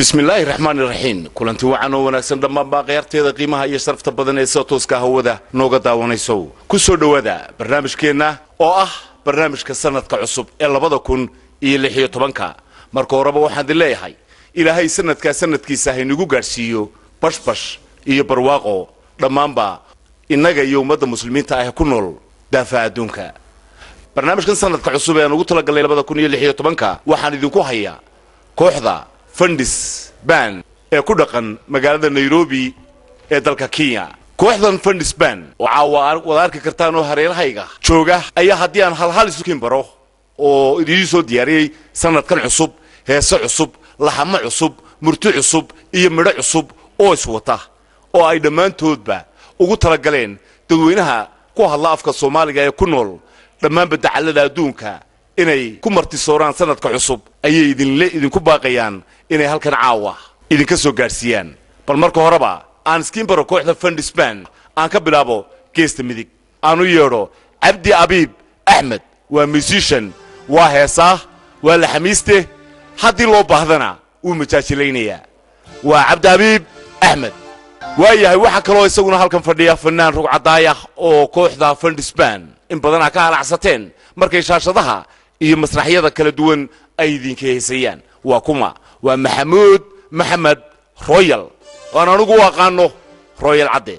bismillaahi raxmaani raxiim kulanti wacan oo wanaagsan dhammaanbaa khayaarteeda qiimaha iyo sharafta badan ee sida tooska hawada nooga daawanayso ku soo dhowaada barnaamijkeenna oo ah barnaamijka sanadka cusub ee labada kun iyo lix iyo tobanka marka horeba waxaan idin leeyahay ilaahay sanadkaa sanadkiisa haynagu gaadhsiiyo bashbash iyo barwaaqo dhammaanba innaga iyo ummadda muslimiinta ah ku nool daafaha adduunka barnaamijkan sanadka cusub ee aan ugu talagalnay labada kun iyo lix iyo tobanka waxaan idinku hayaa kooxda fundis ban ee ku dhaqan magaalada nairobi ee dalka kenya kooxdan fundis ban oo caawa wada arki kartaan oo hareerahayga jooga ayaa haddii aan halhal isukin baro oo idiin soo diyaariyey sanadkan cusub heese cusub laxamo cusub murti cusub iyo midho cusub oo iswata oo ay dhammaantoodba ugu talagaleen dadweynaha ku hadla afka soomaaliga ee ku nool dhammaanba dacallada adduunka inay ku martisooraan sanadka cusub ayay idinle idinku baaqayaan inay halkan caawa idinka soo gaadhsiiyaan bal marka horeba aan iskiin baro kooxda fundisban aan ka bilaabo geesta midig aan u yeedho cabdi abiib axmed waa musician waa heesaah waa laxamiiste haddii loo baahdana wuu majaajilaynayaa waa cabdi abiib axmed waayahay waxaa kaloo isaguna halkan fadhiya fanaan rugcadaayah oo kooxda fundisban in badan aa ka halacsateen markay shaashadaha iyo masraxyada kala duwan ay idinka heesayaan waa kuma waa maxamuud maxamed royal oan anugu u aqaano royal cadde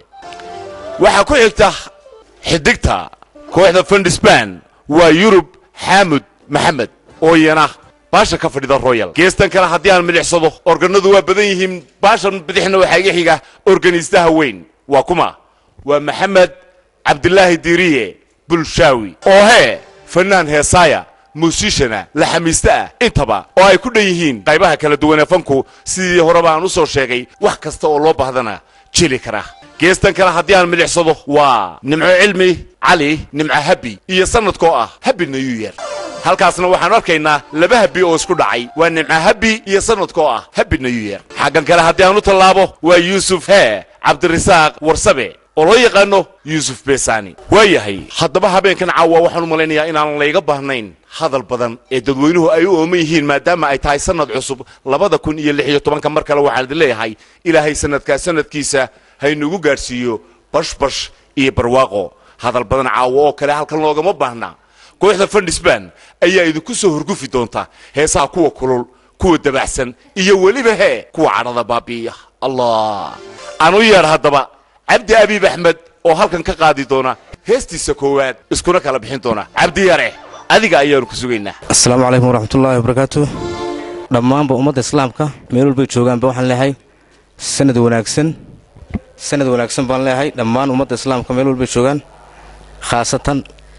waxaa ku xigta xidigta kooxda fundisban waa yurub xaamud maxamed oo iyana baasha ka fadhida royal geestan kale haddii aan midhicsado organadu waa badan yihiin baashan bidixna waxaa iga xiga organistaha weyn waa kuma waa maxamed cabdilaahi diiriye bulshaawi oo hee fanaan heesaaya muusishana laxamiiste ah intaba oo ay ku dhan yihiin qaybaha kala duwan ee fanku sidii horeba aan u soo sheegay wax kasta oo loo baahdana jeli kara geestan kale haddii aan midhicsado waa nimco cilmi cali nimco habi iyo sanadkoo ah habi new year halkaasna waxaan arkaynaa laba habi oo isku dhacay waa nimco habi iyo sanadkoo ah habi new year xaggan kale haddii aan u tallaabo waa yuusuf hee cabdirasaaq warsabe oo loo yaqaano yuusuf beesani waayahay haddaba habeenkan caawa waxaan u malaynayaa inaanan layga baahnayn hadal badan ee dadweynuhu ay u ooman yihiin maadaama ay tahay sanad cusub labada kun iyo lix iyo tobanka mar kale waxaan idin leeyahay ilaahay sanadkaa sanadkiisa haynugu gaadhsiiyo bashbash iyo barwaaqo hadal badan caawo oo kale halkan loogama baahna kooxda fundisban ayaa idinku soo horgufi doonta heesaha kuwa kulul kuwa dabacsan iyo weliba hee kuwa cadhada baabi'iya allah aan u yeedh haddaba cabdi abiib axmed oo halkan ka qaadi doona heestiisa koowaad iskuna kala bixin doona cabdi yare adiga ayaanu ku sugaynaa asalaamu calaykum waraxmatullaahi wabarakaatu dhammaanba ummadda islaamka meel walbay joogaanba waxaan leeyahay sanad wanaagsan sanad wanaagsan baan leeyahay dhammaan ummadda islaamka meel walbay joogaan khaasatan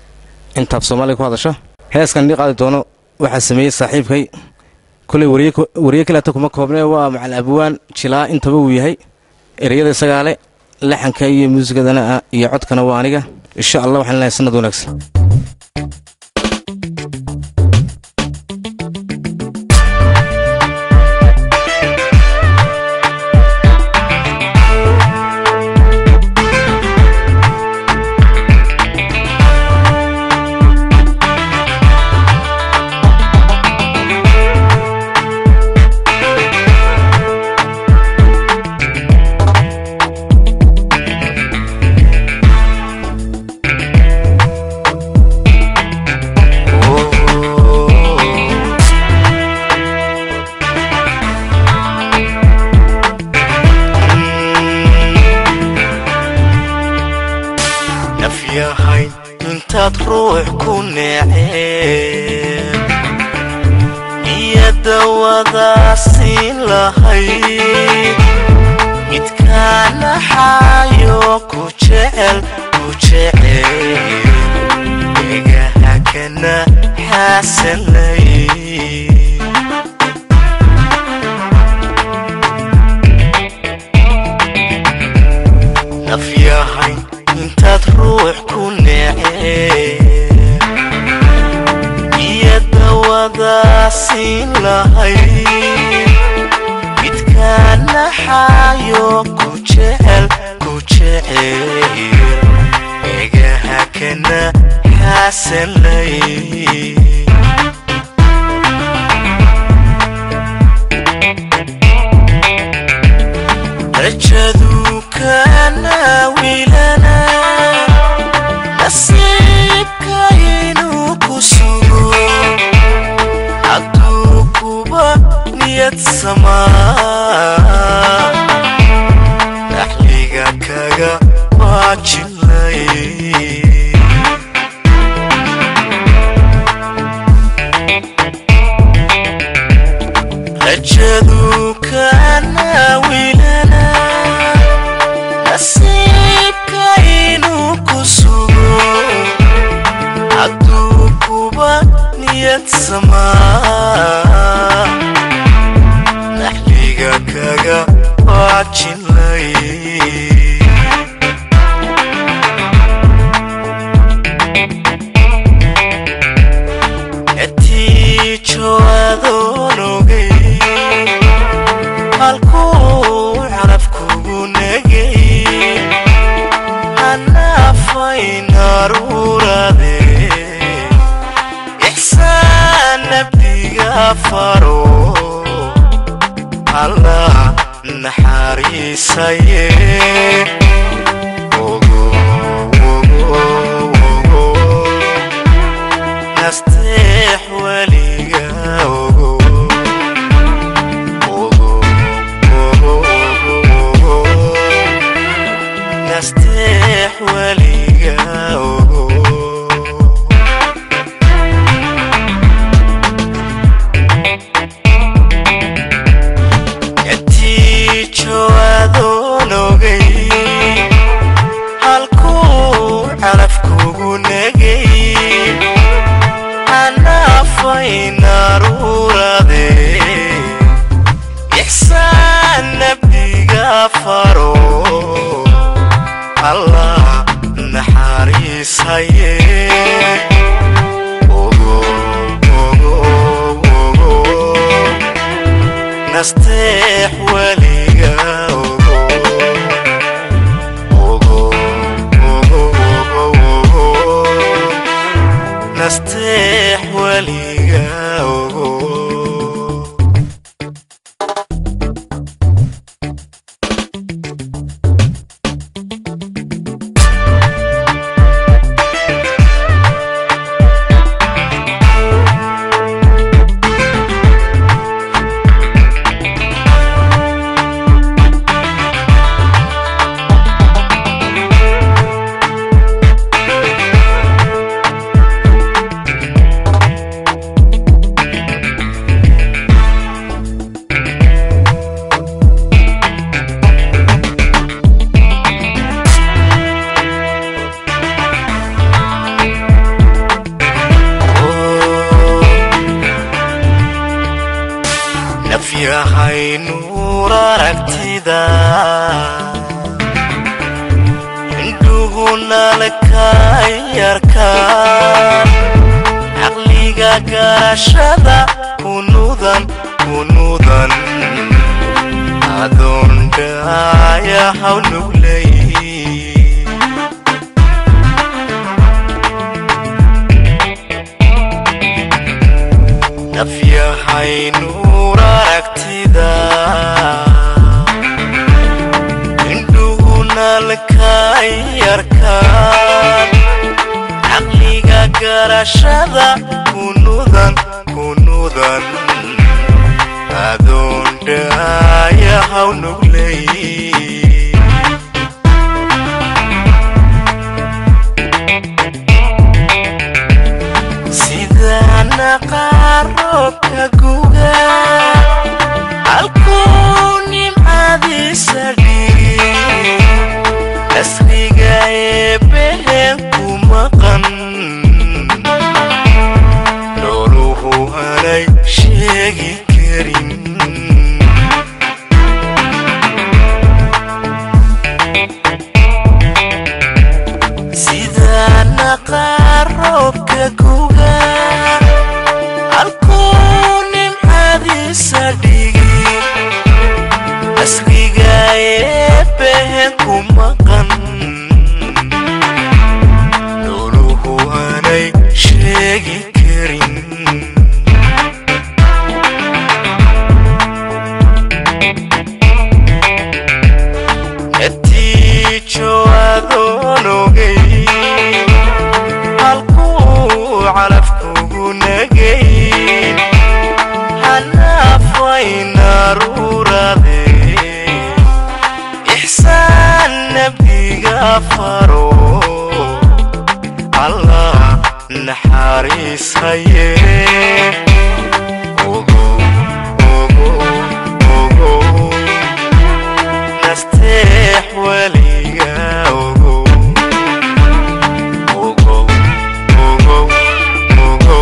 intaab soomaaliya ku hadasha heeskan nii qaadi doono waxaa sameeyey saaxiibkay koley wariye kaleata kuma koobnee waa macal abwaan jilaa intaba uu yahay ereyada isagaa le laxanka iyo muusikadana iyo codkana waa aniga insha allah waxaan leeyahay sanad wanaagsan nafyahay intaad ruux ku neeceen iyada wadaasiin lahayd midkaa naxaayo ku jecel ku jecel egaha kana xaasanay nafyahay intaad ruux ku neeceen iyada wadaasiin lahayd midkaa naxaayo ku jecel ku jecel egaha kana xaasanay iga waajilay etiijo adoon ogay halkuu calafkugu negay hanaafaynaruurade ixsaan nabdiga faro allah naxariisaye Ogo, ogo, ogo. nasteex weliga ogo Ogo, ogo, ogo, ogo. nasteex weliga ogo etiijo adoon ogay halkuu calafkugu negay hanaafaynaruurade ixsaan nabdiga faro allah naxariisaye ogo ogo ogo nasteex weliga ogo ogo ogo ogo ogo nasteex weliga ogo nafyahay nuur aragtida indhuhuna lakayarka caqliga garashada kunudan kunudan adoon dhaaya hawnuglay nafyahay nuur aragtida indhuhuna lakayarkaan caqliga garashada kunudan kunudan adoon dhaaya hawnuglay sidana qaarobka guga halkuu nimcadiisa dhigi asriga eebbehen ku maqan nooluhu aanay sheegi karin sidana qaarobka guga halkuu nimcadiisa dhigi asriga eebbehen ku maqan nooluhu aanay sheegi karin natiijo adoon ogay halkuu calafkugu negay hanaafaynaruurade ixsaan nabdiga faro allah naxariisaye ogo ogo ogo nasteex weliga ogo ogo ogo ogo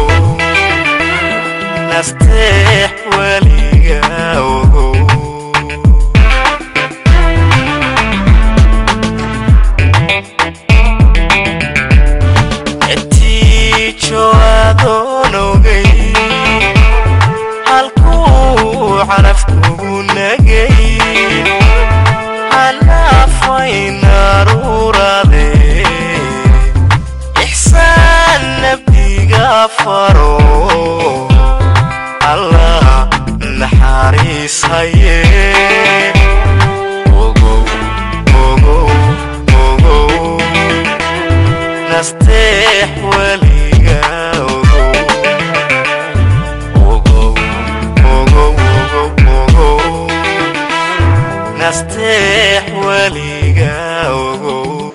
nasteex weliga ogo nasteex weliga ogow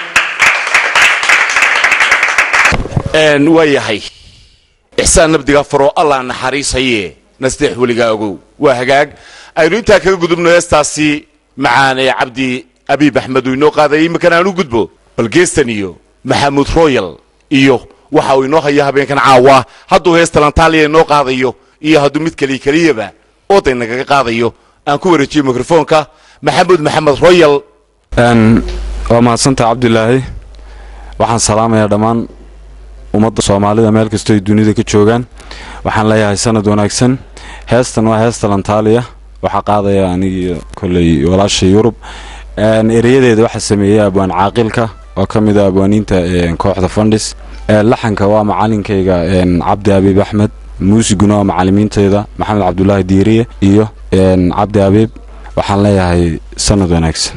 n waa yahay ixsaan nabdiga faroo allah naxariisaye nasteex weligaa ogow waa hagaag aynu intaa kaga gudubno heestaasi macaane cabdi abiib axmed uu inoo qaadayay imminkan aan u gudbo bal geestan iyo maxamuud royal iyo waxa uu inoo haya habeenkan caawa hadduu heesta lantaaliya inoo qaadayo iyo hadduu mid keliya keliyaba ooday nagaga qaadayo aan ku wareejiyo mikrofoonka maxamuud maxamed royal n waa mahadsantaha cabdilaahi waxaan salaamayaa dhammaan ummadda soomaalida meel kastoo ay dunida ka joogaan waxaan leeyahay sanad wanaagsan heestan waa heesta lantaaliya waxaa qaadaya anigi kolley walaasha yurub n ereyadeeda waxaa sameeyey abwaan caaqilka oo ka mid a abwaaniinta n kooxda fandhis laxanka waa macalinkayga n cabdi abiib axmed muusiguna waa macalimiinteyda maxamed cabdulaahi diiriye iyo n cabdi abiib waxaan leeyahay sanad wanaagsan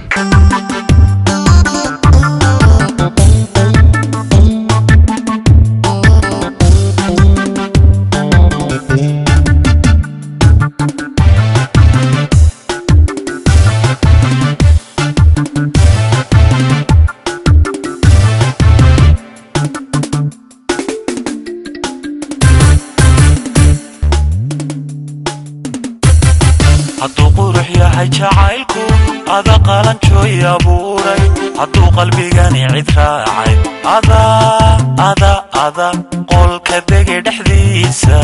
hadduu qurux yahay jacaylku ada qalanjooy abuuray hadduu qalbigani cid raacay ada ada ada qolka dege dhexdiisa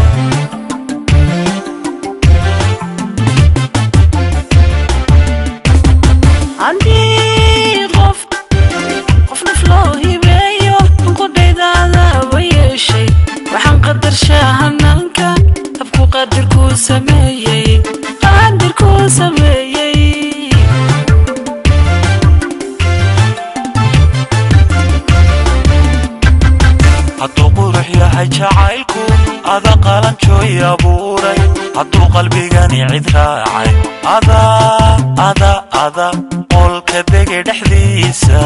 haddii qof qof naf loo hibeeyo qudhaydaada wa yeeshay waxaan qadarshaa hanaanka habku qadirkuu sameeyey qadirkuu sameeyey hadduu qurux yahay jacaylku ada qalanjooy abuuray hadduu qalbigani cid raacay ada ada ada qolka dege dhexdiisa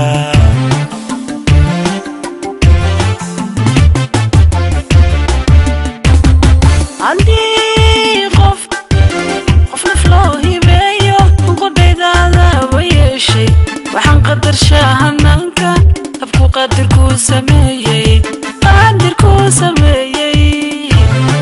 haddii qof qof naf loo hibeeyo qudhaydaada wa yeeshay waxaan qadarshaa hanaanka habku qadirkuu sameeyey qadirkuu sameeyey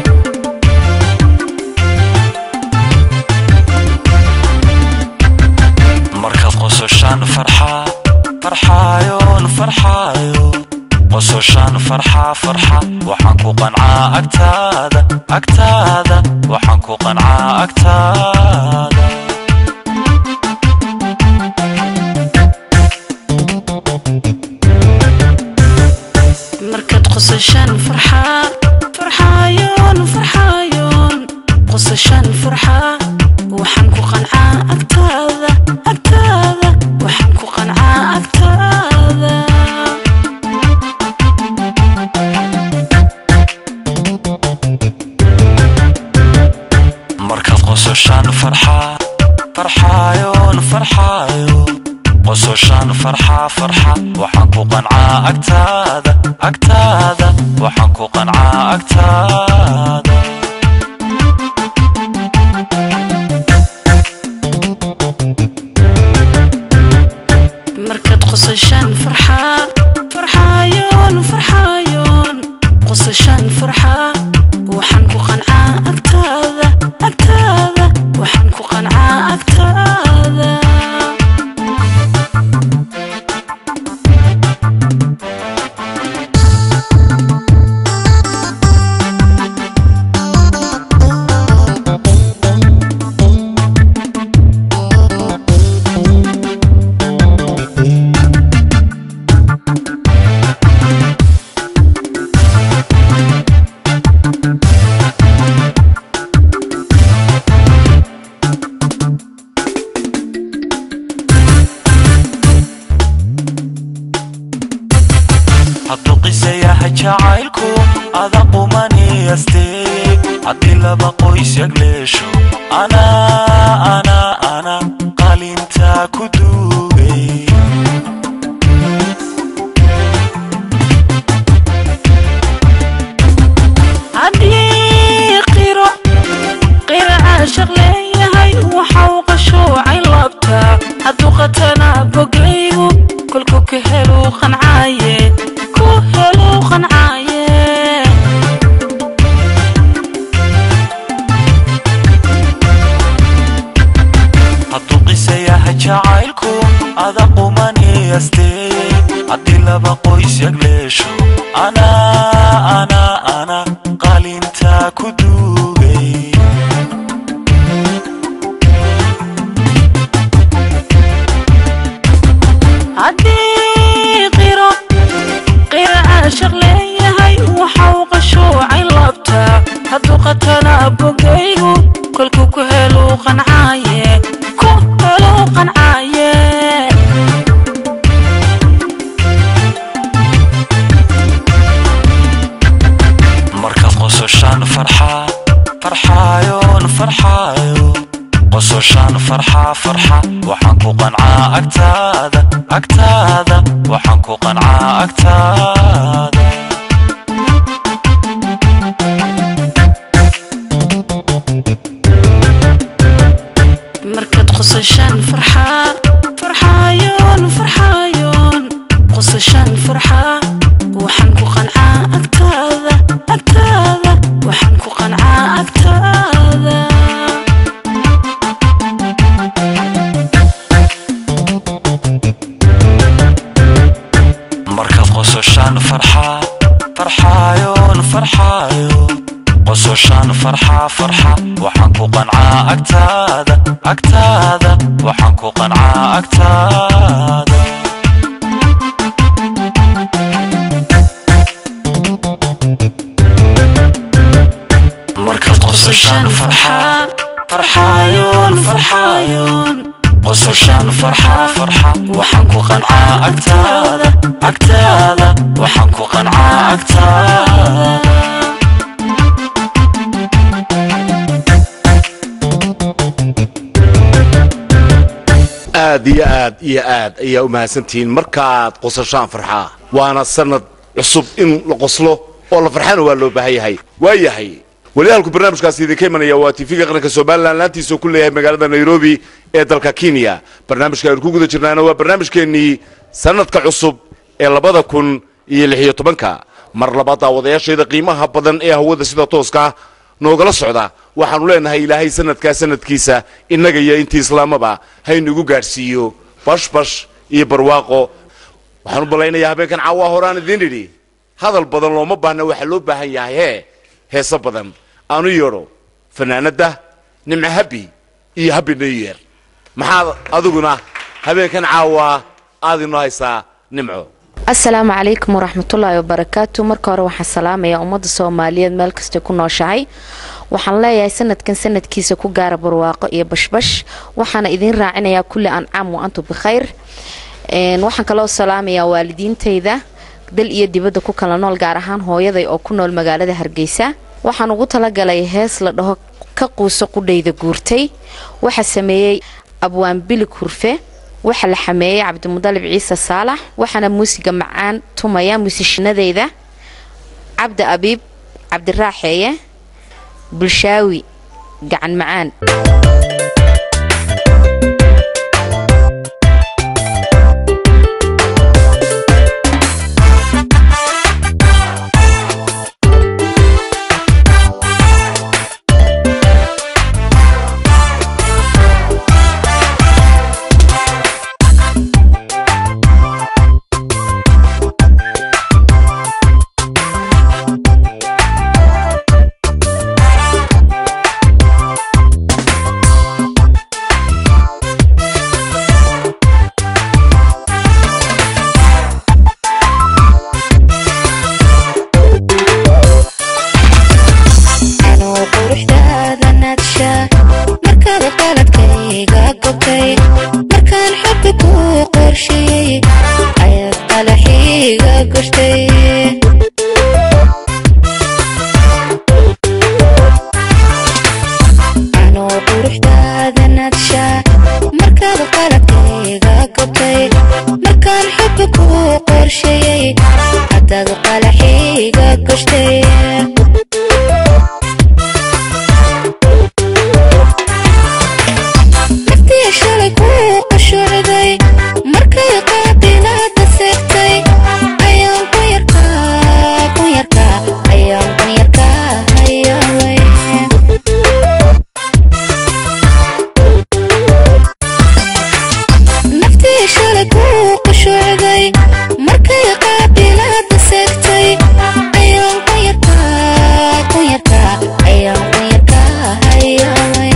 markaad qososhaan farxaa farxaayoon farxaayo qososhaan farxaa farxa waxaan ku qancaa agtaada agtaada waxaan ku qancaa agtaada markaad qosashaan farxaa farxaayoon farxaayoon qosashaan farxaa waxaan ku qancaa agtaada agtaada waxaan ku qancaa agtaada markaad qososhaan farxaa farxaayoon farxaayo qososhaan farxaa farxa waxaan ku qancaa agtaada agtaada waxaan ku qancaa agtaada markaad qosashaan farxaa farxaayoon farxaayoon qosashaan farxaa waxaan ku qancaa agtaada agtaada waxaan ku qancaa agtaada hadduu qisa yahay jacaylku ada qumaniyasteeye haddii laba qoys yagleesho anaa anaa ana qalintaa ku duugay haddii qiro qiro caashaq leeyahay waxa uu qashuucay laba jacaylku ada qumaniyasteeye haddii laba qoys yagleesho anaa anaa ana qalintaa ku duugay haddii qiro qira caashaq leeyahay waxa uu qashuucay labtaa hadduu qatana bogaygu kolkuu ku heluu qancaaye ku heluu qancaaye markaad qososhaan farxaa farxaayoon farxaayo qososhaan farxaa farxa waxaan ku qancaa agtaada agtaada waxaan ku qancaa agtaada markaad qosashaan farxaa farxaayoon farxaayoon qosashaan farxaa waxaan ku qancaa agtaada agtaada waxaan ku qancaa agtaada markaad qososhaan farxaa farxaayoon farxaayo qososhaan farxaa farxa waxaan ku qancaa agtaada agtaada waxaan ku qancaa agtaada markaad qososhaan farxaa farxaayoon farxaayoon qososhaan farxaa farxa waxaan ku qancaa agtaada agtaada waxaan ku qancaa agtaada aad iyo aad iyo aad ayaa u mahadsantihiin markaad qosashaan farxaa waana sanad cusub in la qoslo oo la farxana waa loo baahan yahay waa yahay waliyaalku barnaamijkaasi idinka imanaya waa tv-ga qaranka somalilan laantiisa ku leeyahay magaalada nairobi ee dalka kenya barnaamijka aynu ku guda jirnaana waa barnaamijkeennii sanadka cusub ee labada kun iyo lix iyo tobanka mar labaad daawadayaashayda qiimaha badan ee hawada sida tooska noogala socda waxaanu leenahay ilaahay sanadkaa sanadkiisa innaga iyo intii islaamaba haynugu gaadhsiiyo bashbash iyo barwaaqo waxaan u ballaynayaa habeenkan caawaa horaan idiin idhi hadal badan looma baahna waxaa loo baahan yahay hee heeso badan aanu yeedho fanaanadda nimco habi iyo habi new year maxaad adiguna habeenkan caawaa aad inoo haysaa nimco asalaamu calaykum waraxmatullaahi wabarakaatu marka hore waxaan salaamayaa ummadda soomaaliyeed meel kastay ku nooshahay waxaan leeyahay sanadkan sanadkiisa ku gaara barwaaqo iyo bashbash waxaana idiin raacinayaa kulli ancaam wa antu bikhayr Een, waxaan kaloo salaamayaa waalidiintayda dal iyo dibadda ku kala nool gaar ahaan hooyaday oo ku nool magaalada hargeysa waxaan ugu talagalay hees la dhaho ka quuso qudhayda guurtay waxaa sameeyey abwaan bilig hurfe waxaa la xameeyey cabdimudalib ciise saalax waxaana muusiga macaan tumaya muusishinadeyda cabdi abiib cabdiraaxeeye bulshaawi gacan macaan anuu quruxdaada naadsha markaad qaladkayga gobtay markaan xogga kuu qorsheeyey ayaad qalaxiiga goshtay anuu quruxdaada naadsha markaad qaladkayga gobtay markaan xogga kuu qorsheeyey haddaad qalaxiiga goshtay naftii shalay kuu qashuucday markay ku qushuucday markay qaabilaada seegtay ayaan qunyarka qunyarka ayaan qunyarka hayaamay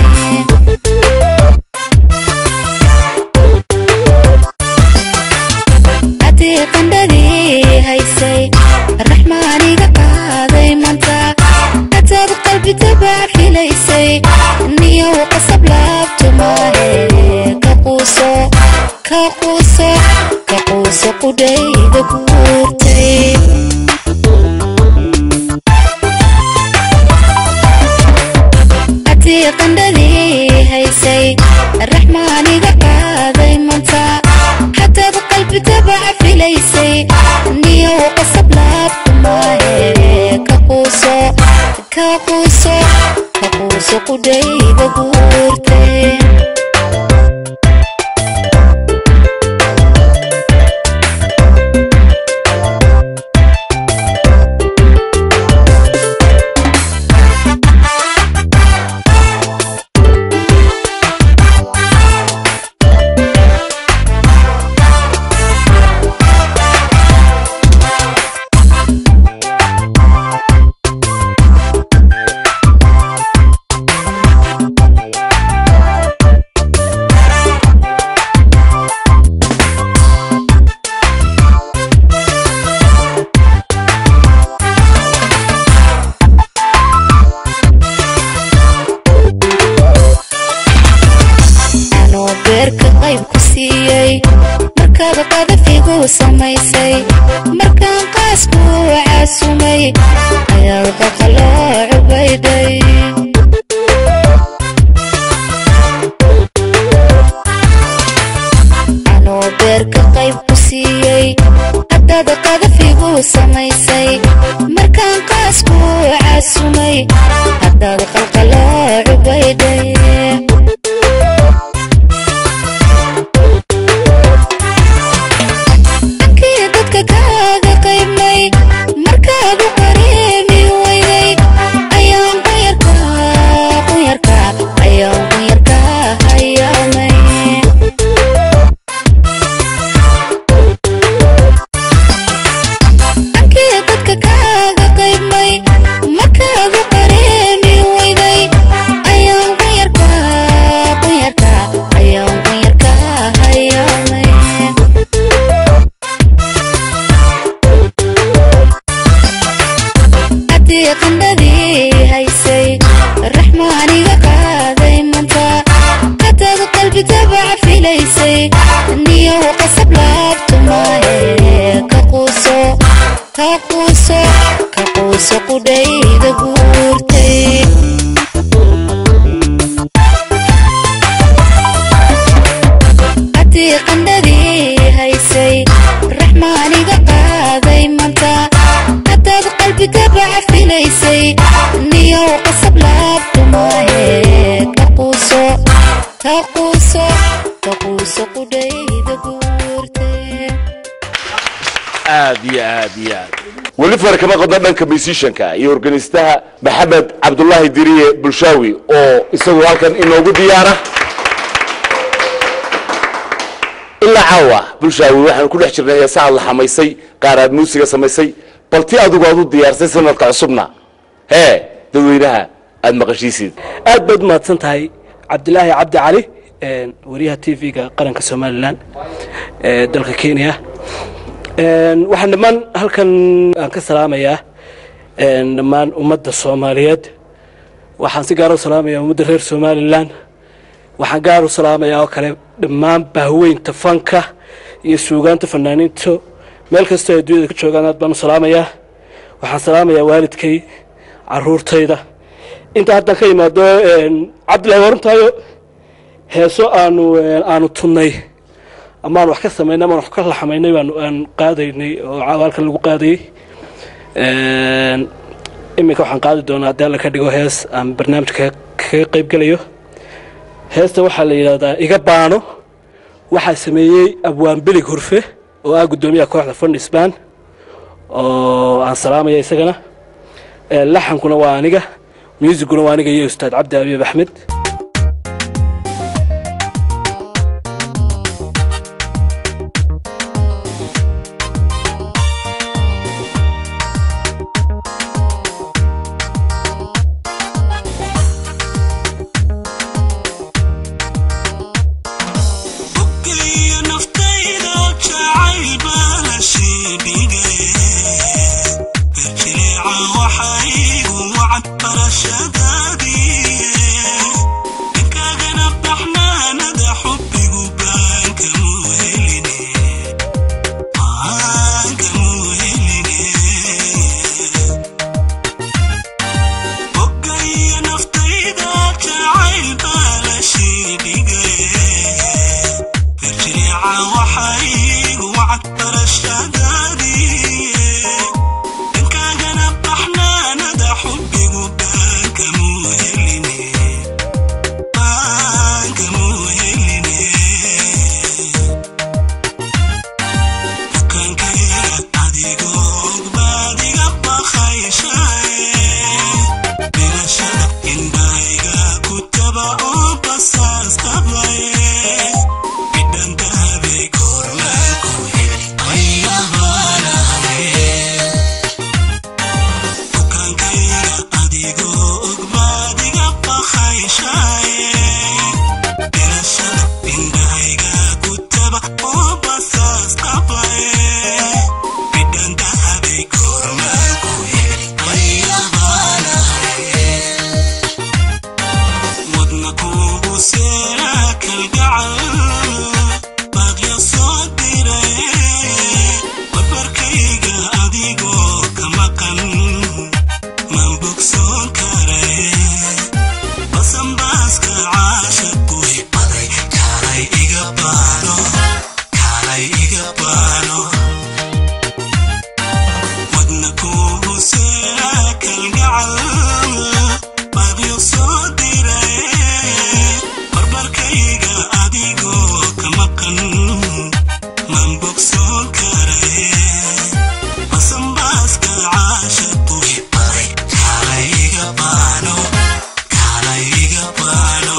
haddii qandhadii haysay raxmaaniga qaaday manta hataad qalbi dabac filaysay niyow qasab laabtu maahe ka quuso ka quuso ka quuso qudhayda guurtay haddii qandhadii haysay raxmaaniga qaaday manta hataad qalbi dabac filaysay niyow qasab laabtu maahe ka quuso ka quuso ka quuso qudhayda guurtay anoo beerka qayb ku siiyey markaad qadafigu samaysay markaan qaasku caasumay ayaad qaqaloo cubaydhay anoo beerka qayb ku siiyey haddaad qadafigu samaysay markaan qaasku caasumay haddaad qalqaloo cubaydhay kii dadka kaaga qaybnay markaad u qareemi weyday ayaan qunyarka qunyarka ayaan qunyarka hayaamay kii dadka kaaga qaybnay markaad u qareemi weyday ayaan qunyarka qunyarka ayaan qunyarka hayaamay haddii qandhadii haysay raxmaaniga qaaday manta hataad qalbi dabac filaysay niyow qasab laabtu maahe ka quuso ka quuso ka quuso qudhayda guurtay haddii qandhadii haysay raxmaaniga qaaday manta hadaad qalbi dabac filaysay niyow qasab laabtu maahe ka quuso ka quuso ka quuso qudhayda guurtay aad iyo aad iyo aad weli far kama qodna dhanka musicianka iyo organistaha maxamed cabdulaahi diriye bulshaawi oo isagu halkan inoogu diyaara ilaa caawa bulshaawi waxaan ku dhex jirnay heesa aad la xamaysay qaar aad muusiga samaysay bal ti adigu aad u diyaarsay sanadka cusubna hee dadweynaha aad maqashiisid aad baad umahadsan tahay cabdilaahi cabdi cali een, wariyaha t v-ga qaranka somalilan ee dalka kenya Een, waxaan dhammaan halkan aan ka salaamayaa een, dhammaan ummadda soomaaliyeed waxaan si gaar u salaamayaa ummadda reer somalilan waxaan gaar u salaamayaa oo kale dhammaan bahweynta fanka iyo suugaanta fanaaniinta meel kastoo ay adduunyada ka joogaan aad baan u salaamayaa waxaan salaamayaa waalidkay caruurtayda intaa haddaan ka yimaado een, cabdillahi warantaayo heeso aanu een, aanu tunnay amaan wax ka samaynay amaan wax ka laxamaynay baan aan qaadaynay oo cawaalkan lagu qaadayay Een, iminka waxaan qaadi doonaa haddii alla ka dhigo hees aan barnaamijka kaga qayb gelayo heesta waxaa la yidhahdaa iga baano waxaa sameeyey abwaan belig hurfe oo ah guddoomiyaha kooxda fandhisbaan oo aan salaamaya isagana Ee, laxankuna waa aniga muusiguna waa aniga iyo ustaad cabdi abiib axmed waxaygu wacad barashadaadii dhankaagana baxnaanada xubbigu baankamuu heline baankamuu heline bukaankeega adigoo baadiga baqayshae bilashada indhayga ku taba oo basaas qabaye bidhantahabay kormaanku heli ayabaanahaye bukaankayga adigoo ogbaadiga baqayshaye bilashada indhayga ku taba oo basaas qabaye bidhantahabay kormaanku heli ayabaanahaye wadna kuugu seeraa kalgacal baaqya soo diray barbarkayga adigoo ka maqan maan bogsoon karay basanbaaska caashaqu baday kaalay iga baano kaalay iga baano wadna kuugu seeraa kalgacal baaqyo soo diray barbarkayga adigoo ka maqan maan bogsoon karay basanbaaska caashaqu baday kaalay iga baano kaalay iga baano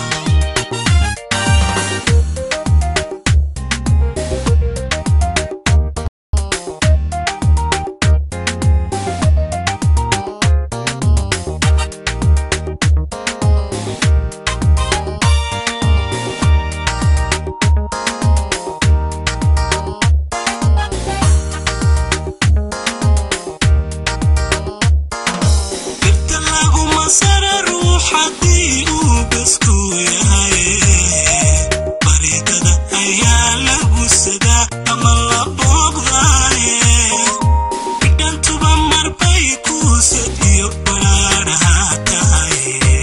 dhirta laguma sara ruux haddii uu besku yahay baridada ayaa lagu sadaa ama la booqdaaye bidhantuba marbay kuusad iyo badhaadhaha tahay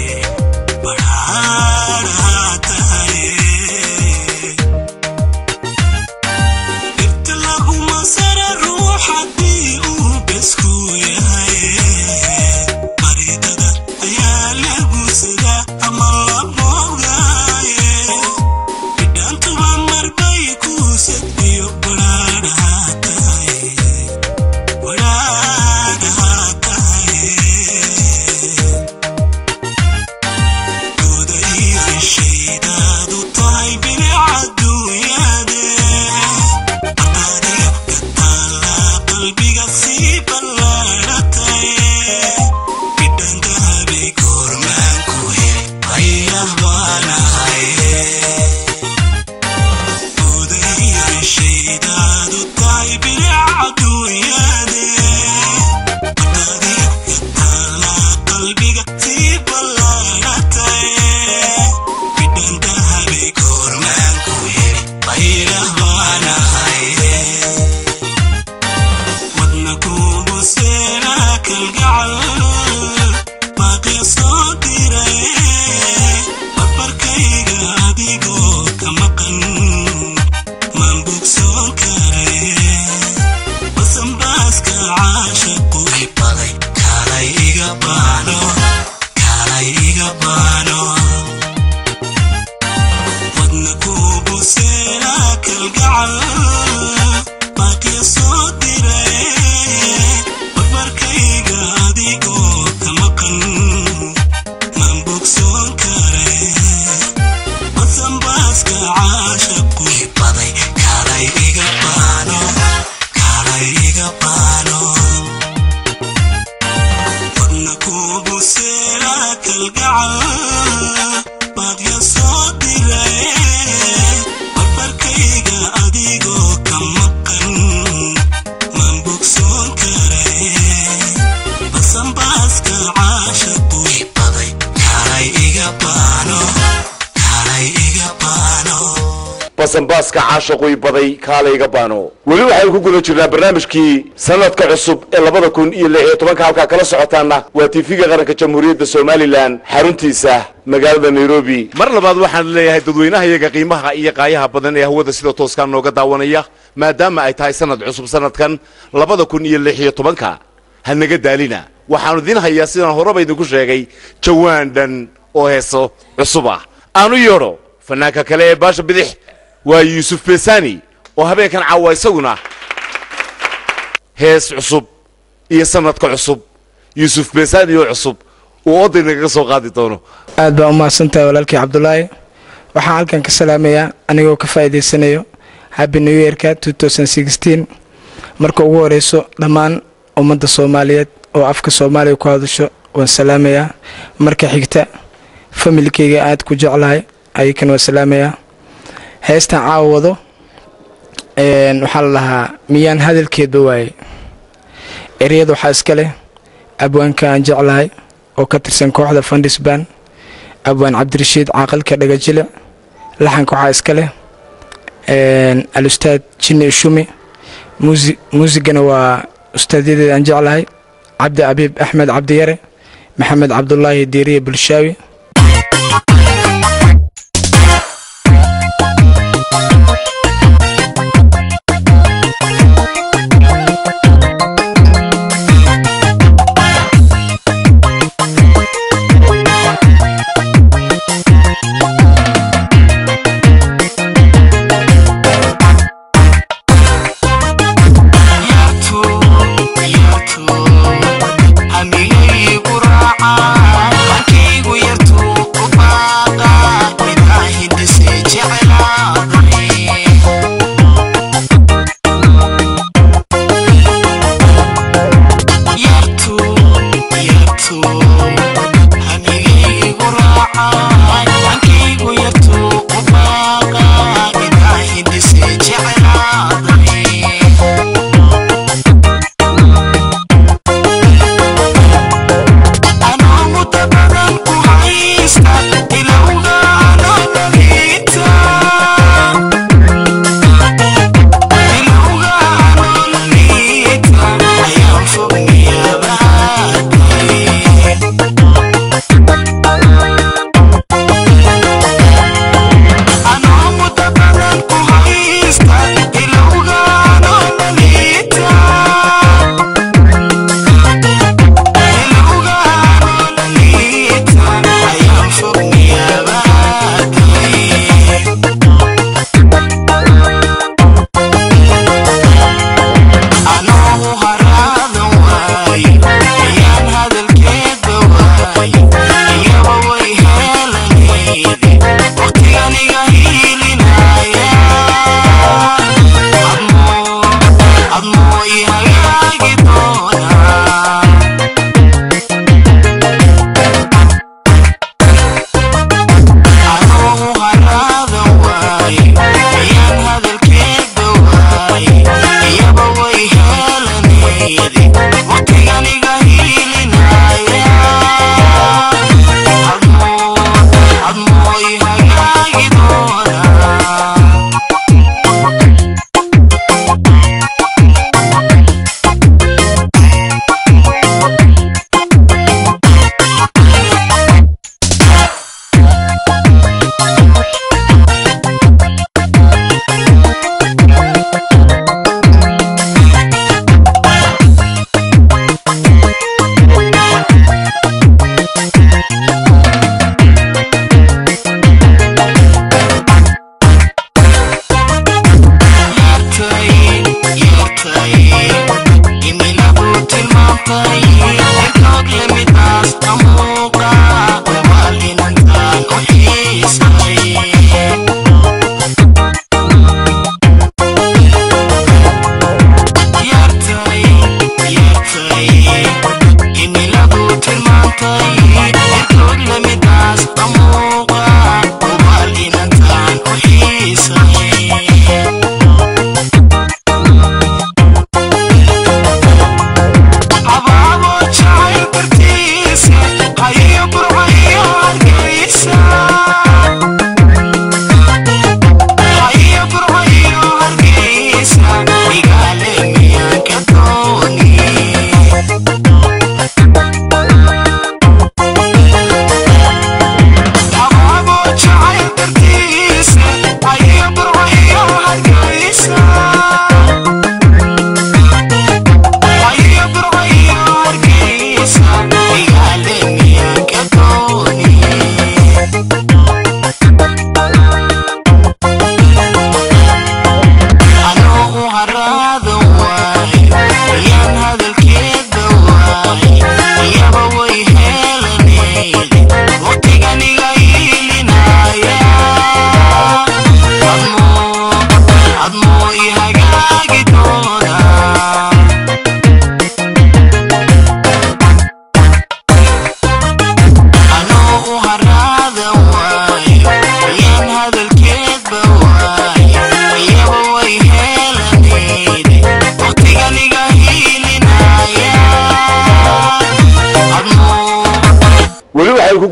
badhaadhaha tahay dhirta laguma sara ruux haddii uu besku yahay baridada ayaa lagu sadaa ama la boogaaye bidhaantuba marbay kuusad iyo badhaadhaha tahay badhaadhaha tahay dooda iyo ishaydaadu tahay bilicaduuyaade aqaadiga ka taalla qalbiga sii ballaadhatay bidhantahabay goormaanku heli ayah baanahaye dooda iyo ishaydaadu tahay bilicaduuyaade aqaadiga ka taalla qalbiga sii ballaadhatay bidhantahabay goormaanku heli ayah baanahaye wadna kuugu seeraa kalgacal baaqya soo diray barbarkayga adigoo ka maqan maan bogsoon karay basanbaaska caashaqu baday kaalay iga baano kaalay iga baano wadna kuugu seeraa kalgacal baaqya soo diray barbarkayga adigoo ka maqan maan bogsoon karay basanbaaska caashaqu baday kaalay iga baano kaalay iga baano wadna kuugu seeraa kalgacal baaqya soo diray barbarkayga adigoo ka maqan maan bogsoon karay basanbaaska caashaqu baday kaalay iga baano kaalay iga baano basanbaaska caashaqui baday kaalayga baano weli waxaynu ku guda jirnaa barnaamijkii sanadka cusub ee labada kun iyo lix iyo tobanka halkaa kala socotaana waa tiifiga qaranka jamhuuriyadda somalilan xaruntiisa magaalada nairobi mar labaad waxaan leeyahay dadweynaha iyaga qiimaha iyo qaayaha badan ee hawada sida tooskaa nooga daawanaya maadaama ay tahay sanad cusub sanadkan labada kun iyo lix iyo tobanka ha naga daalina waxaanu idiin hayaa sidaan horeba idinku sheegay jawaan dhan oo heeso cusub ah aanu yeedho fanaanka kale ee baasha bidix waa yuusuf besani oo habeenkan caawa isaguna hees cusub iyo sanadka cusub yuusuf besani oo cusub uu oday nagaga soo qaadi doono aad baa u mahadsantahay walaalkii cabdulaahi waxaan halkan ka salaamayaa anigoo ka faa'iidaysanayo happy new yearka marka ugu horeyso dhammaan ummadda soomaaliyeed oo afka soomaaliya ku hadasho waan salaamayaa marka xigta familkeyga aad ku jeclahay ayakan waan salaamayaa heestan caawa wado waxaa la lahaa miyaan hadalkeedba waayey eryada waxaa iska leh abwaanka aan jeclahay oo ka tirsan kooxda fandhisban abwaan cabdirashiid caaqilka dhagajile laxanka waxaa iska leh al-ustaad jinni ishumi muusigana waa ustaadyadeeda aan jeclahay cabdi abiib axmed cabdiyare maxamed cabdulaahi diiriye bulshaawi amigaygu raaca markaygu yartu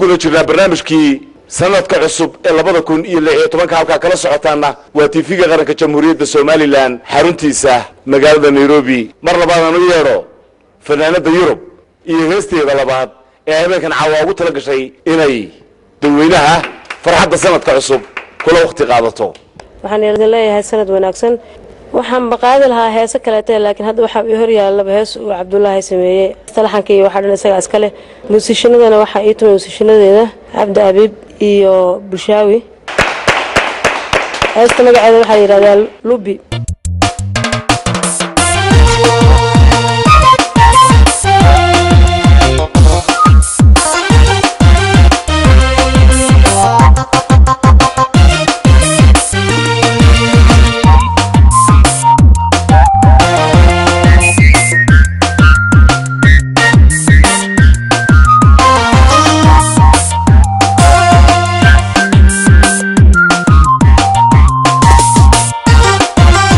guda jirnaa barnaamijkii sanadka cusub ee labada kun iyo lix iyo tobanka halkaa kala socotaana waa tiifiga qaranka jamhuuriyadda somalilan xaruntiisa magaalada nairobi mar labaadaan u yeedho fanaanada yurub iyo heesteeda labaad ee habeenkan caawa ugu tala gashay inay dadweynaha farxadda sanadka cusub kula wakhti qaadato waxaan idin leeyahay sanad wanaagsan waxaan baqaadi lahaa heese kaleete laakiin hadda waxaa ii horyaalaba hees uu cabdulaahi sameeyey talaxanka iyo waxaa dhan isagaa iska leh muusishinadana waxaa ii tumay muusishinadeeda cabdi abiib iyo bushaawi heesta magaceeda waxaa la yidhahdaa lubi Thank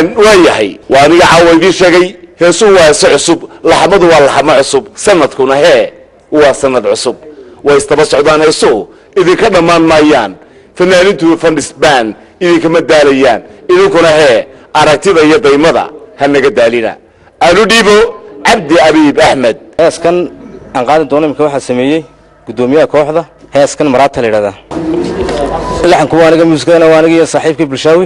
waa yahay waa aniga caawa idiin sheegay heesuhu waa heese cusub laxamadu waa laxamo cusub sanadkuna hee waa sanad cusub way istaba socdaan heesuhu idinka dhammaan maayaan fanaanintu fandhisbaan idinkama daalayaan idinkuna hee aragtida iyo daymada ha naga daalina aanu dhiibo cabdi abiib axmed heeskan aan qaadi doono imika waxaa sameeyey guddoomiyaha kooxda heeskan maraata la yidhahdaa laxanku waa aniga muusikadana waa aniga iyo saaxiibkii bulshaawi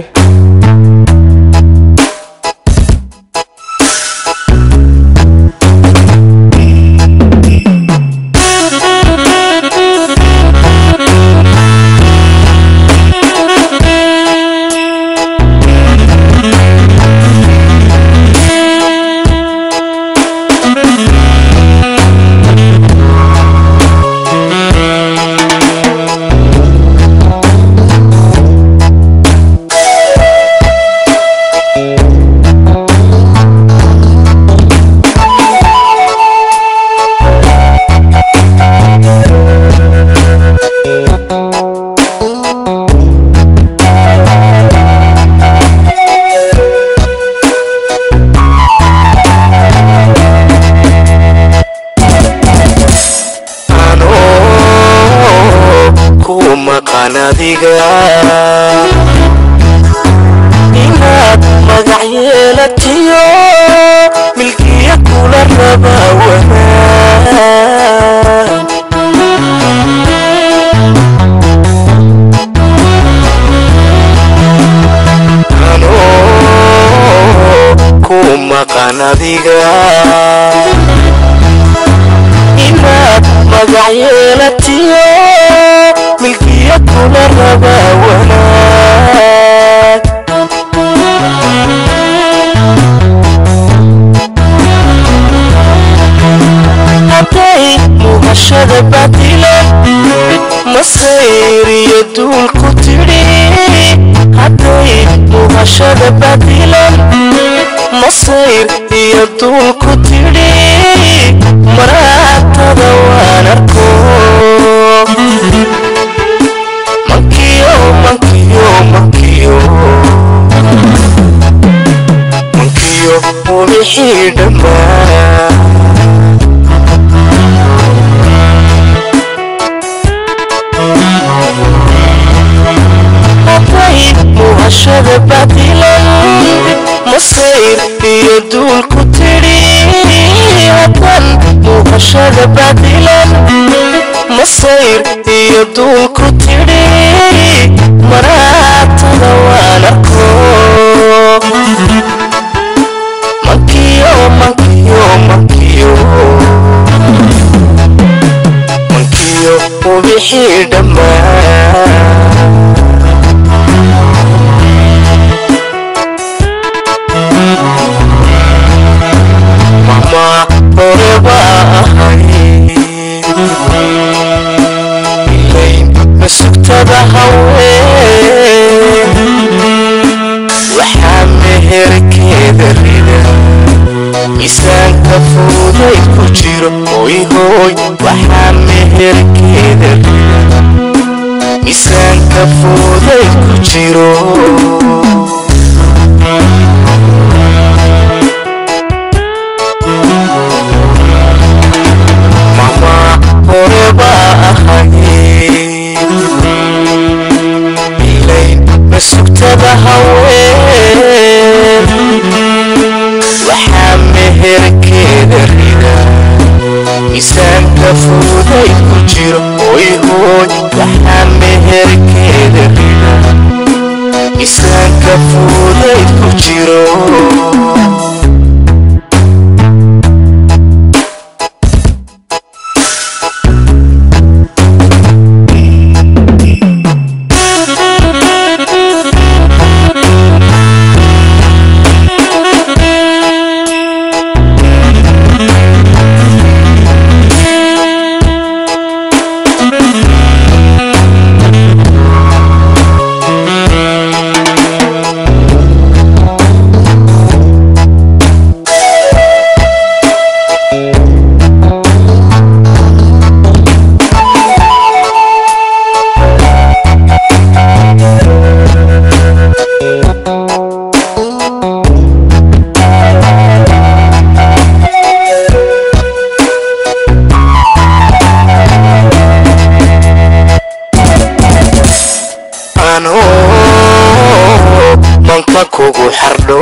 ku maqan adiga inaad magac yeelatiyo milkiya kula raba wanaag anoo ku maqan adiga inaad magac yeelatiyo milkiya kula raba wanaag hadday muuqashada badilan masayr iyo duul ku tidhi hadday muuqashada badilan masayr iyo duul ku tidhi maraatada waan arko mankiyo mankiyo mankiyo mankiyo ubixii dhammaa hadday muuqashada badilan masayr iyo duul ku tidhi haddan muuqashada badilan masayr iyo duul ku tidhi maraatada waan arko mankiyo mankiyo mankiyo mankiyo ubixii dhammaa mama hore baa ahay ilayn masugtada haween waxaa meherkeeda rida miisaanka fuuday ku jiro hoy hoy waxaa meherkeeda rida miisaanka fuuday ku jiro mama hore baa ahay ilayn masugtada haween waxaa meherkeeda rida miisaanka fuuday ku jiro hoy hoy waxaa meherkeeda rida miisaanka fuuday ku jiro anuu manka kugu xardho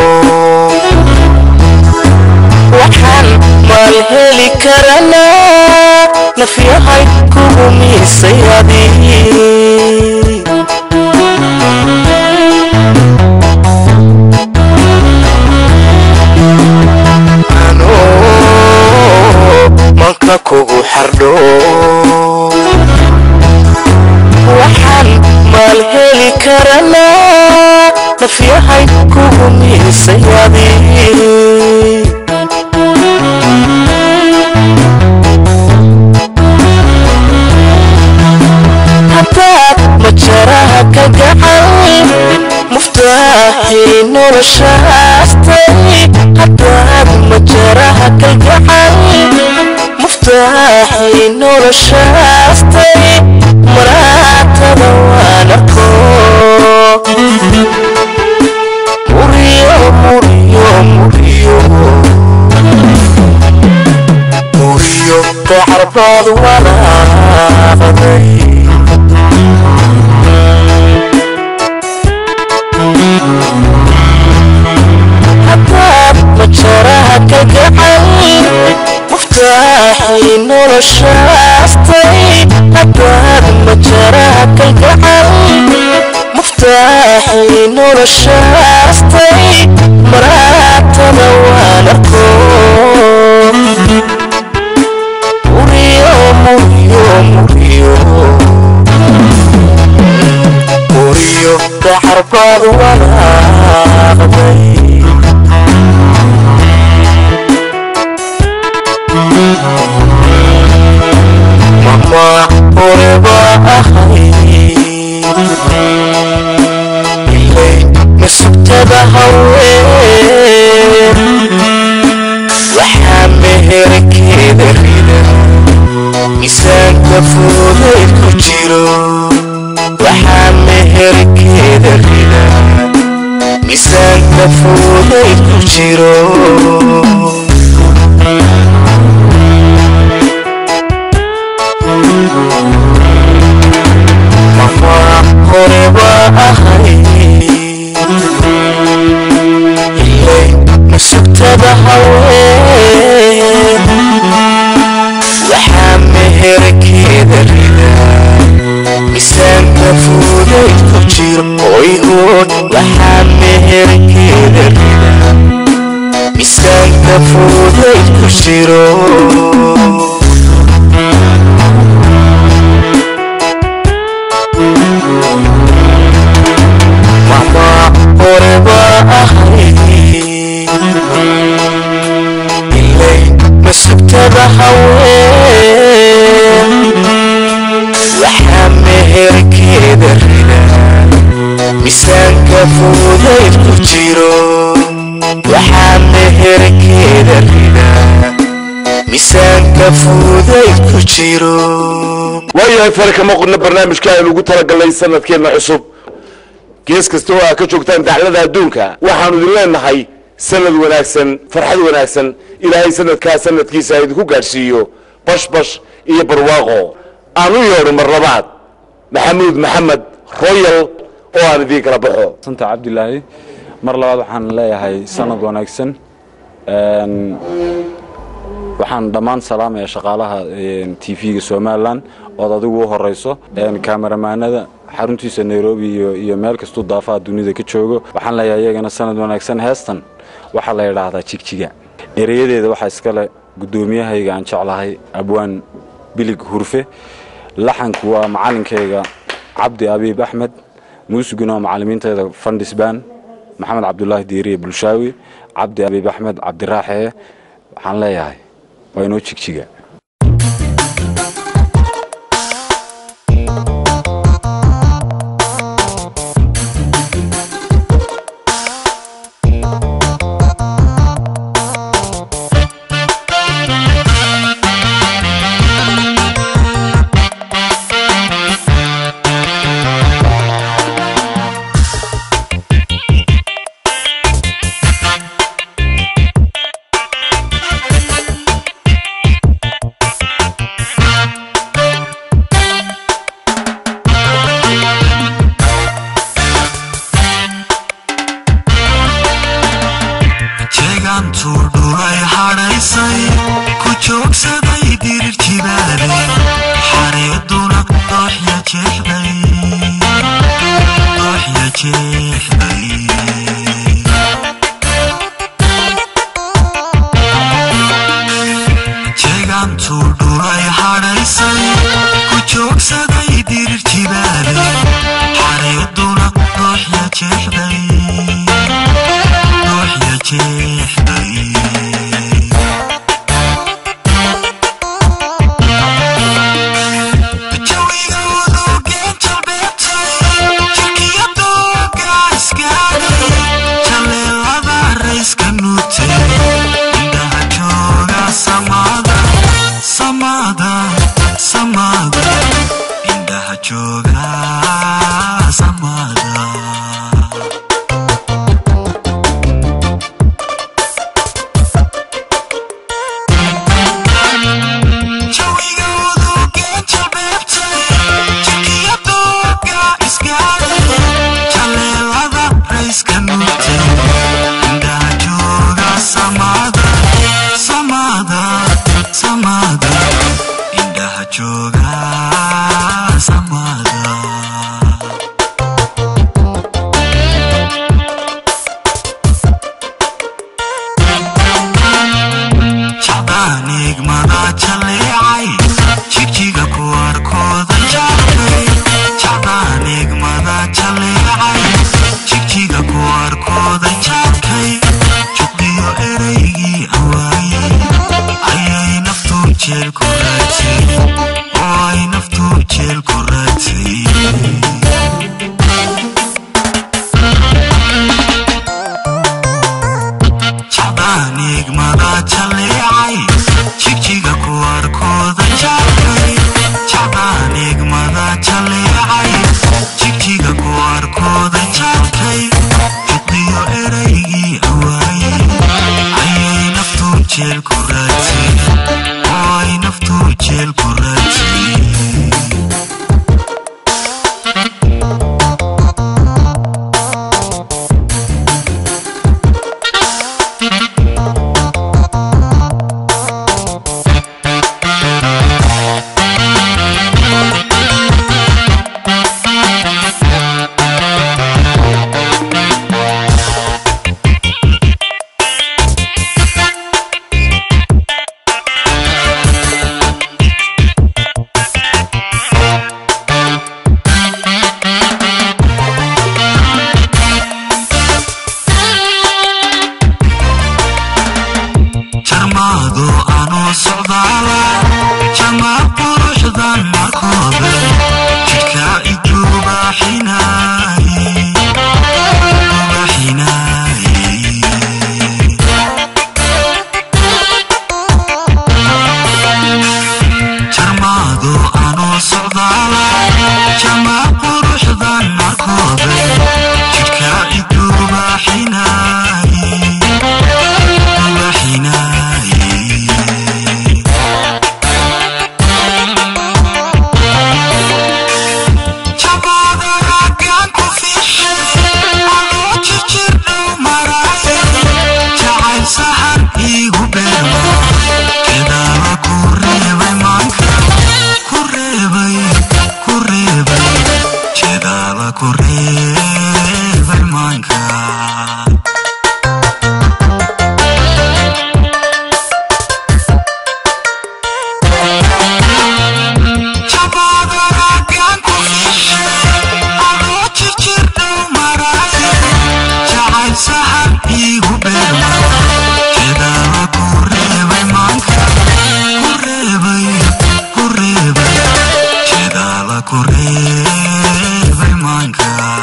waxaan maal heli karanaa nafyahay kugu miisay adii manka kugu xardho waxaan maal heli karanaa nafyahay kugu miisay adii haddaad majaraha ka gacan muftaaxii noloshaastay haddaad majaraha ka gacan muftaaxii noloshaastay maraatada waan arko muriyo muriyo muriyo muriyo dacarbaad walaaqday haddaad majaraha ka gacan muftaaxii noloshaastay haddaad majaraha ka gacan muftaaxii noloshaastay maraatada waan arko muriyo muriyo muriyo muriyo dacarbaad walaaqday mama horeba ahay ilay masugtada haween waxaa meherkeeda rida miisaanka fuudeed ku jiro waxaa meherkeeda rida miisaanka fuudeed ku jiro mama horeba ahay ilay masugtada haween waxaa meherkeeda rida miisaanka fuudeyd ku jiro oy hood waxaa meherkeeda rida miisaanka fuudeyd ku jiro mama horeba ahay ilay masugtada haween waxaa meherkeeda rida miisaanka fuudeyd ku jiro waxaa meherkeeda rida miisaanka fuudeyd ku jiro waayahay fare kama qodna barnaamijka aynu ugu talagalnay sanadkeenna cusub gees kasta oo aa ka joogtaan daclada adduunka waxaanu idin leenahay sanad wanaagsan farxad wanaagsan ilaahay sanadkaa sanadkiisa ha idinku gaadhsiiyo bashbash iyo barwaaqo aan u yeedho mar labaad maxamuud maxamed royal oo aan idiin kala baxo santa cabdilaahi mar labaad waxaan leeyahay sanad wanaagsan Een, waxaan dhammaan salaamaya shaqaalaha tv-ga somalilan ood adigu u horeyso Een, kameramaanada xaruntiisa nairobi iyo, iyo meel kastuu daafaha dunida ka joogo waxaan leeyahay iyagana sanad wanaagsan heestan waxaa la yidhaahdaa jigjiga ereyadeeda waxaa iskale guddoomiyahayga aan jeclahay abwaan bilig hurfe laxanku waa macalinkayga cabdi abiib axmed muusiguna waa macalimiinteeda fandhisbaan maxamed cabdulaahi diiriye bulshaawi cabdi abiib axmed cabdiraaxee waxaan leeyahay waa inoo jigjiga reebay maanka Kureebay maanka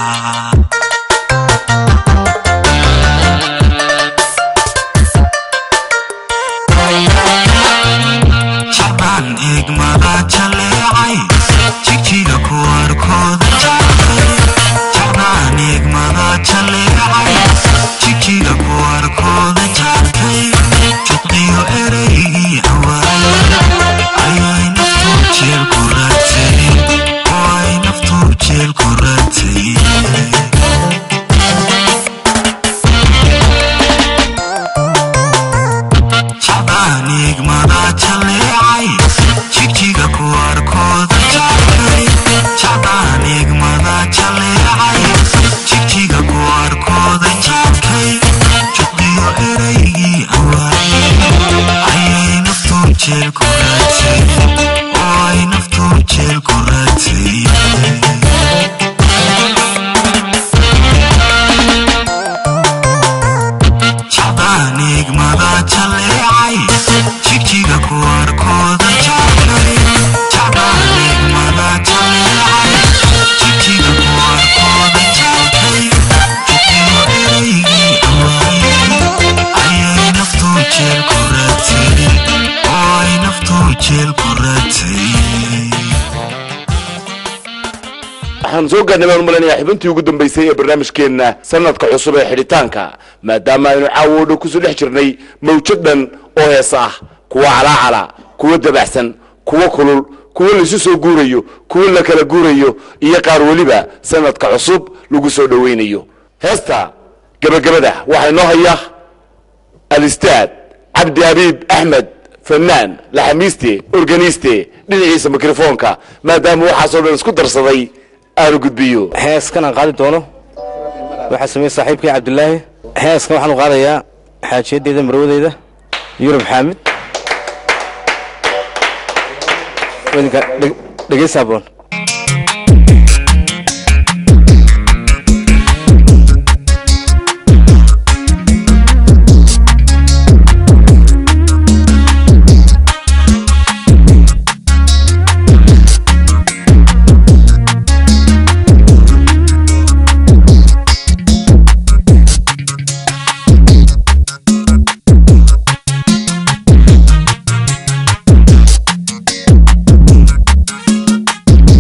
jacbaan eegmada jaleecay jigjiga ku arkooda jacbay jacbaan eegmada jaleecay jigjiga ku arkooda jacbay juqdiyo ereygii hawaay ayay naftu jeel ku ratay oo ay naftu jeel ku ratay jacbaan eegmada jaleecay jigjiga ku arkooda jacbay jacbaan eegmada jaleecay jigjiga ku arkooda jacbay juqdiyo ereygii awaay ayay naftu jeel ku ratay oo ay naftu jeel ku ratay jacbaan eegmada jaleecay jigjiga ku arkooda jacbay jacbaan eegmada jaleecay jigjiga ku arkooda jacbay juqiyo ereygii awaay ayay naftu jeel ku ratay oo ay naftu jeel ku ratay waxaan soo gaarnay baan u maleynayaa xibintii ugu dambaysay ee barnaamijkeenna sanadka cusub ee xidhitaanka maadaama aynu caawo dhow kusoo dhex jirnay mawjad dhan oo heesa ah kuwa calaacala kuwa dabaxsan kuwa kulul kuwa laisu soo guurayo kuwa la kala guurayo iyo qaar weliba sanadka cusub lagu soo dhowaynayo heesta gebagabada waxaa inoo haya alistaad cabdi habiib axmed fanaan laxamiiste organiste dhinaciisa mikrofoonka maadaama waxaasoo dhan isku darsaday aanu gudbiyo heeskan aan qaadi doono waxaa sameeyey saaxiibkii cabdulaahi heeskan waxaan u qaadayaa xaajiyadeeda marwadeyda yurub xaamid wadinka dhegeysa aboon Jacbaan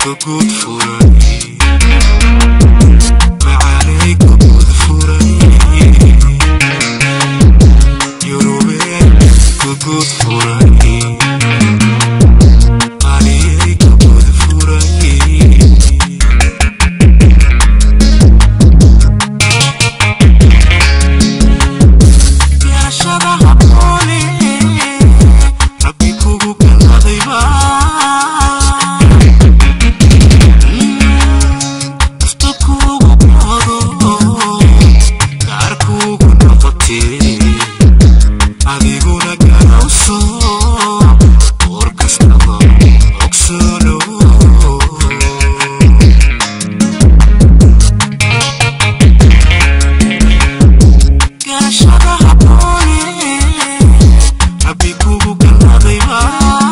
gugud furay macaanay gugud furay yurubeen gugud furay qaliyay gugud furay beerashada habboone rabbi kugu kalladayba nafta kugu qaado gaar kugu noqotee adiguna garawso war kastaba ogsoono garashada habboone rabbi kugu kalladayba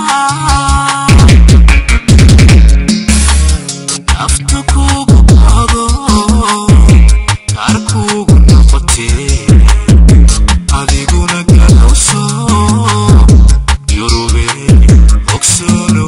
nafta kugu qaado gaar kugu noqotee adiguna galawso yurube ogsoono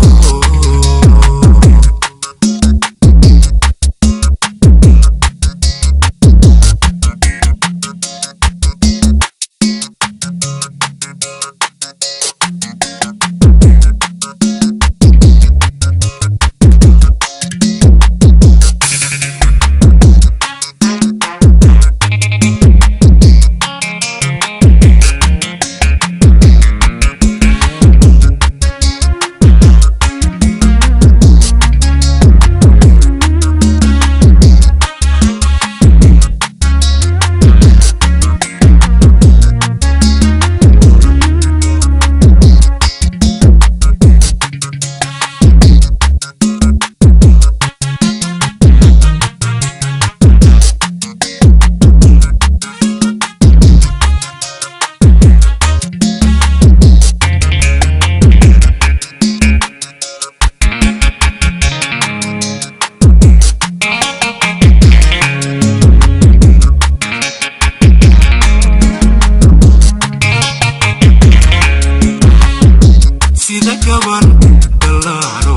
sida gaban dhallaano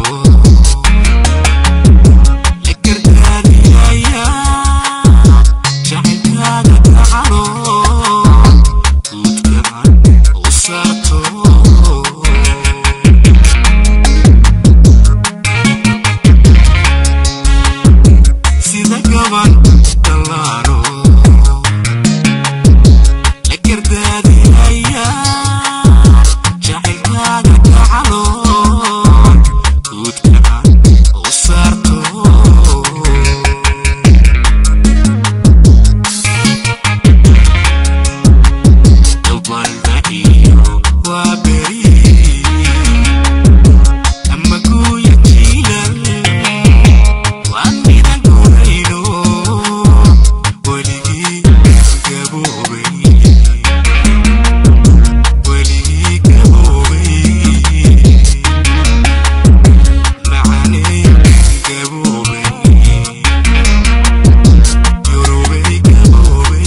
la gargaariyaya jacaylkaaga gacano guudgaban u saarto sida gaban dhallaano la gargaariyaya jacaylkaaga gacano guudgaban u saarto dalbalda iyo waa beri ama guuya jiilal waan midan gurayno weligii gaboobay weligii gaboobay macanay gaboobay yurubay gaboobay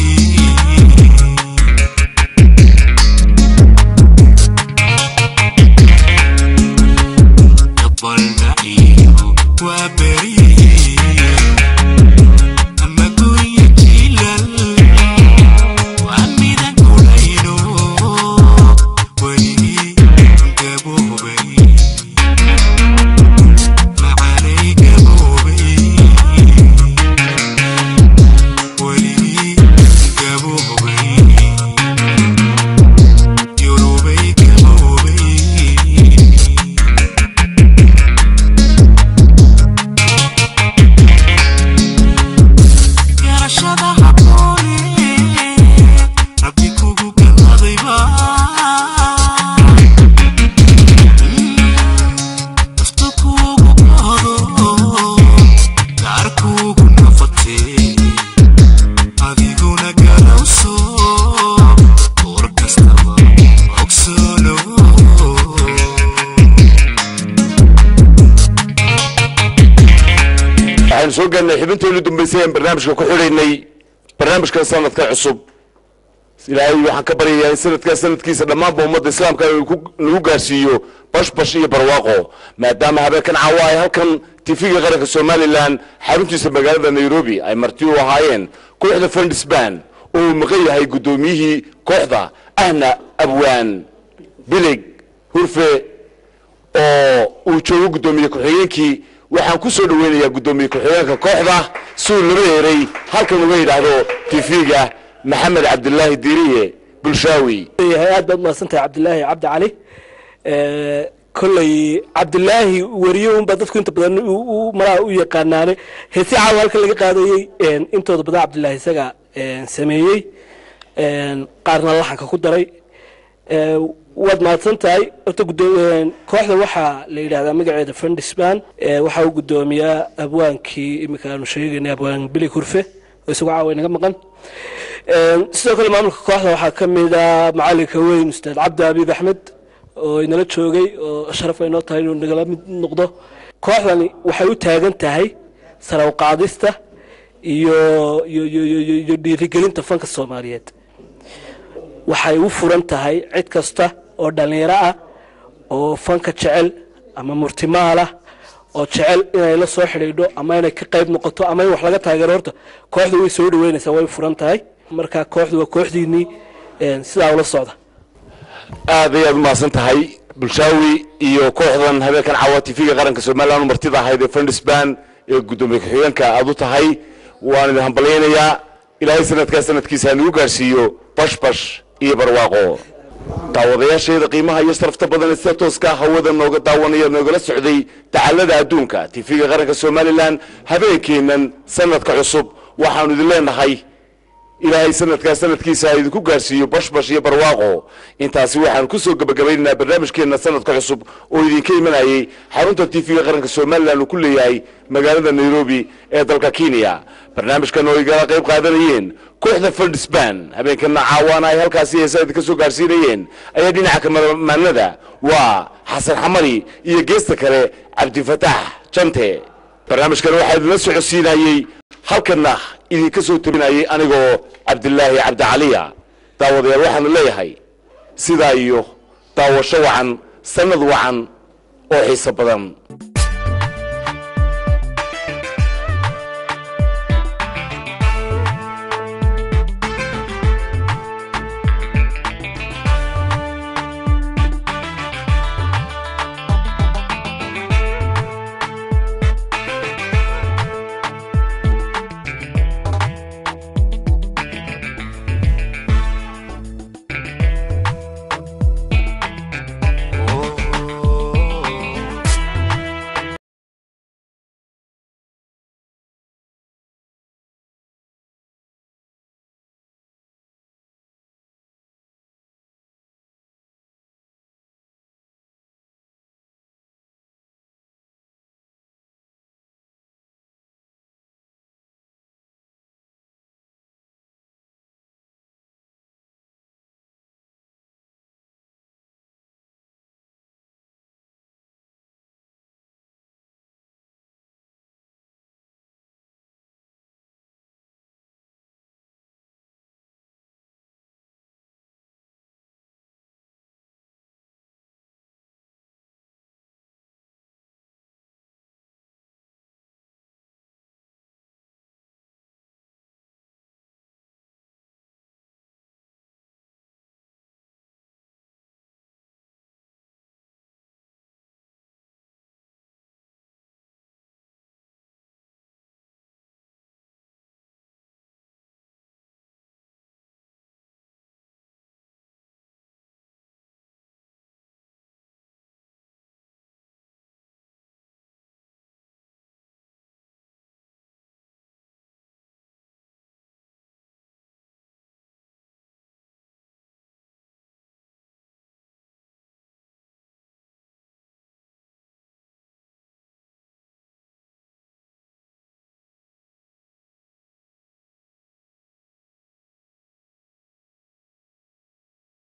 gabalda iyo waa beri ama gunya jiilal waan midan gurayno weligii gaboobay macanay gaboobay weligii gaboobay yurubay gaboobay garashada habboone rabbi kugu galladayba nafta kugu qaado gaar kugu noqotee adiguna garawso war kastaba ogsoono waxaynu soo gaarnay xibintoodii dambaysay aan barnaamijka ku xidhaynay barnaamijkan sanadka cusub ilaahay waxaan ka baryayaa in sanadkaa sanadkiisa dhammaanba ummadda islaamka uu ku- nagu gaarsiiyo bashbash iyo barwaaqo maadaama habeenkan caawa ay halkan tifiga qaranka somalilan xaruntiisa magaalada nairobi ay marti u ahaayeen kooxda fundisban oo uu maqan yahay guddoomiyihii kooxda ahna abwaan bilig hurfe oo uu joogo guddoomiye ku-xigeenkii waxaan ku soo dhaweynayaa guddoomiye ku-xigeenka kooxda suu laba eeray halkan uga yidhaahdo tifiga maxamed cabdilaahi diiriye bulshaawi yahay aad baad mahadsantahay cabdilaahi cabdi cali kolley cabdilaahi weriye unbaa dadku inta badan malaha u yaqaanaane heesi caawa halkan laga qaadayey intooda badan cabdilaahi isaga sameeyey qaarna laxanka ku daray waad mahadsan tahay horta kooxda waxaa la yidhahdaa magaceeda fundisban waxaa u guddoomiyaa abwaankii iminka aanu sheegaynay abwaan bilig hurfe oo isagoo caawa inaga maqan sidoo kale maamulka kooxda waxaa ka mid a macalinka weyn ustaad cabdi abiib axmed oo inala joogay oo sharaf ay noo tahay inuu nagala mid noqdo kooxdani waxay u taagan tahay saraw qaadista iyo iyo dhiirigelinta fanka soomaaliyeed waxay u furan tahay cid kasta oo dhallinyaro ah oo fanka jecel ama murtimaal ah oo jecel inay la soo xidhiidho ama inay ka qayb noqoto ama in wax laga taageero horta kooxdu way soo dhaweynaysaa way furan tahay marka kooxdu waa kooxdiinii sidaa ula socda aad ayaad u mahadsan tahay bulshaawi iyo kooxdan habeenkan caawa tifiga qaranka somalilan u martida ahayd ee fundisban ee guddoomiye ku-xigeenka aad u tahay waan idin hambalyaynayaa ilaahay sanadkaa sanadkiisa hanugu gaarsiiyo bashbash iyo barwaaqo daawadayaasheeda qiimaha iyo sharafta badan ee sida tooska hawada nooga daawanaya noogala socday dacallada adduunka tifiga qaranka somalilan habeenkeennan sanadka cusub waxaanu idin leenahay ilaahay sanadkaa sanadkiisa ha idinku gaarsiiyo bashbash iyo barwaaqo intaasi waxaan ku soo gebagabaynaynaa barnaamijkeenna sanadka cusub oo idinka imanayay xarunta tifiga qaranka somalilan uu ku leeyahay magaalada nairobi ee dalka kenya barnaamijkan oo igala qayb qaadanayeen kooxda fundisban habeenkana caawaana ay halkaasi heesa idinka soo gaarsiinayeen ayaa dhinaca kamamaanada waa xasan xamari iyo geesta kale cabdifataax jante barnaamijkan waxaa idinla socodsiinayey halkana idinka soo tabinayay anigoo cabdilaahi cabdicaliya daawadayaal waxaanu leeyahay sidaa iyo daawasho wacan sanad wacan oo xiiso badan